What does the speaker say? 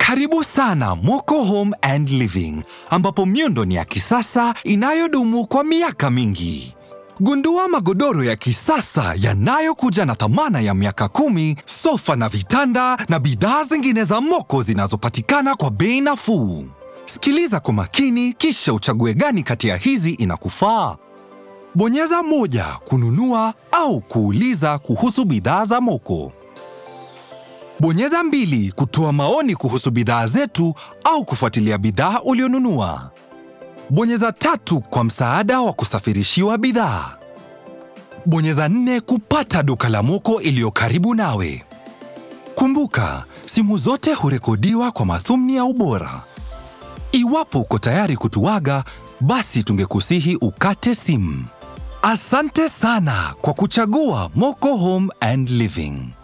Karibu sana Moko Home and Living, ambapo miundo ni ya kisasa inayodumu kwa miaka mingi. Gundua magodoro ya kisasa yanayokuja na thamana ya miaka kumi, sofa na vitanda na bidhaa zingine za Moko zinazopatikana kwa bei nafuu. Sikiliza kwa makini, kisha uchague gani kati ya hizi inakufaa. Bonyeza moja kununua au kuuliza kuhusu bidhaa za Moko. Bonyeza mbili kutoa maoni kuhusu bidhaa zetu au kufuatilia bidhaa ulionunua. Bonyeza tatu kwa msaada wa kusafirishiwa bidhaa. Bonyeza nne kupata duka la Moko iliyo karibu nawe. Kumbuka, simu zote hurekodiwa kwa madhumni ya ubora. Iwapo uko tayari kutuaga, basi tungekusihi ukate simu. Asante sana kwa kuchagua Moko Home and Living.